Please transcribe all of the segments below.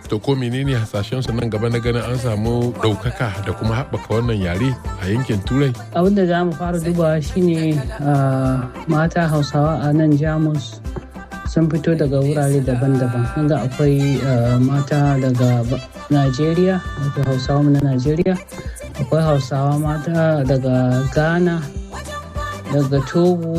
to ko menene hasashen su nan gaba na ganin an samu ɗaukaka da kuma haɓaka wannan yare a yankin turai abin da za mu fara dubawa shine mata hausawa a nan jamus sun fito daga wurare daban-daban inda akwai mata daga najeriya wato hausawa na najeriya akwai hausawa mata daga ghana daga togo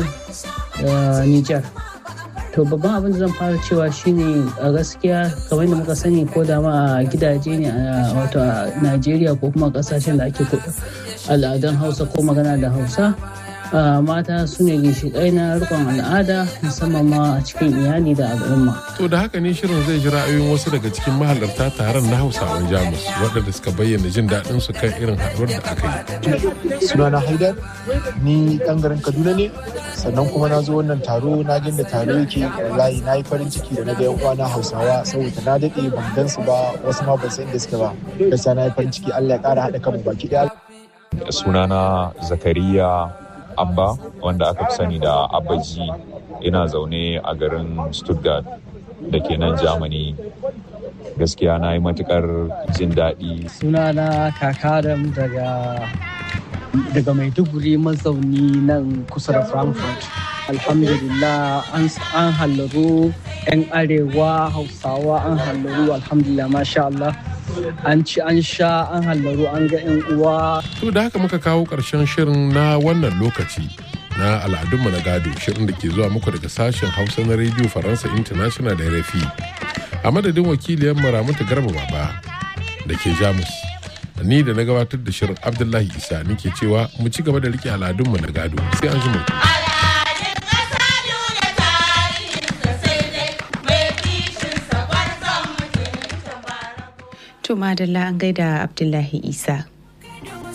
da niger to babban abin da zan fara cewa shine a gaskiya kamar da muka sani ko da ma a gidaje ne a wato a najeriya ko kuma kasashen da ake al'adun hausa ko magana da hausa mata su ne ginshiƙai na rikon al'ada musamman ma a cikin iyali da al'umma. To da haka ne shirin zai ji ra'ayoyin wasu daga cikin mahalarta taron na Hausawan Jamus waɗanda suka bayyana jin daɗin su kan irin haɗuwar da aka yi. Sunana Haidar, ni ɗan garin Kaduna ne, sannan kuma na zo wannan taro na jin da taro yake wallahi na yi farin ciki da na ga yan uwana Hausawa saboda na daɗe ban gan su ba wasu ma ban san inda suke ba. Gaskiya na yi farin ciki Allah ya ƙara haɗa kanmu baki ɗaya. Sunana Zakariya abba wanda aka fi sani da abaji ina zaune a garin stuttgart da ke nan germany gaskiya na yi matukar jin daɗi sunana kakaram daga daga maiduguri mazauni nan kusa da frankfurt alhamdulillah an hallaru 'yan arewa hausawa an hallaru alhamdulillah masha Allah an ci an sha an hallaru an ga 'yan uwa. To da haka muka kawo ƙarshen shirin na wannan lokaci na al'adunmu na gado shirin da ke zuwa muku daga sashen hausa na rediyo faransa international da rafi a madadin wakiliyar ramatu garba baba da ke jamus ni da na gabatar da shirin abdullahi isa nike cewa mu ci gaba da rike al'adunmu na gado sai an ji To madalla an gaida Abdullahi Isa.